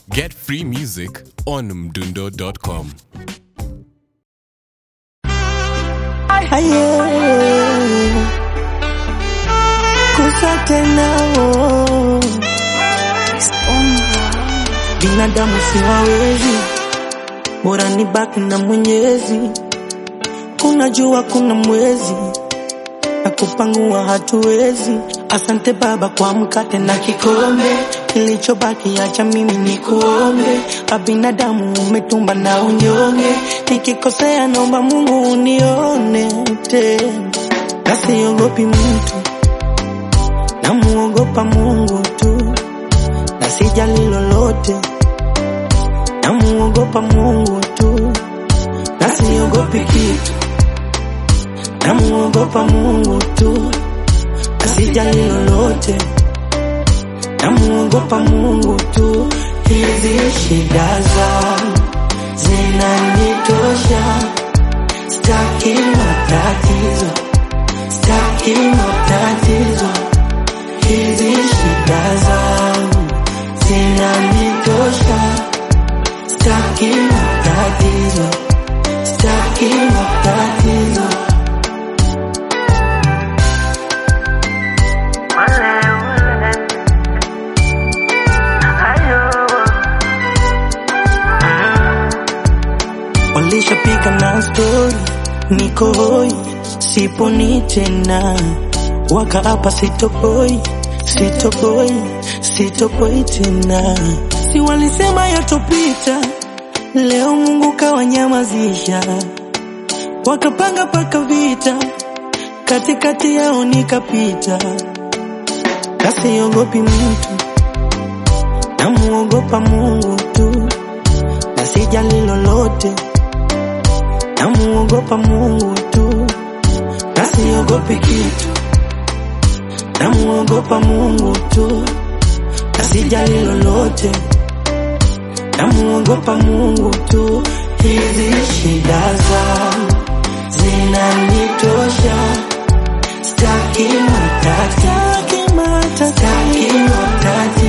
Get free music on mdundo.com. Aye. Kusa tena oh. Binadamu siwawezi, bora ni baki na Mwenyezi. Kuna jua, kuna mwezi na kupangua hatuwezi. Asante Baba kwa mkate na kikombe, kilichobaki acha mimi ni kuombe. Abinadamu umetumba na unyonge, nikikosea naomba Mungu unione tena, na siogopi mtu, namuogopa Mungu tu, na sijali lolote, namuogopa Mungu tu, na siogopi kitu namuogopa Mungu tu, asijali lolote, namuogopa Mungu tu. Hizi shida zangu zinanitosha, staki matatizo, staki matatizo. Hizi shida zangu zinanitosha, staki matatizo, staki matatizo. Walishapiga na stori, niko hoi, siponi tena, wakaapa sitopoi, sitopoi, sitopoi tena. Si walisema yatopita, leo Mungu kawanyamazisha, wakapanga paka vita, katikati yao nikapita, kasiogopi mtu, namuogopa Mungu tu na sijali lolote, namuogopa Mungu tu, na siogopi kitu, namuogopa Mungu tu, na sijali lolote, namuogopa Mungu tu. Hizi shida zangu zinanitosha, staki matatizo, staki matatizo.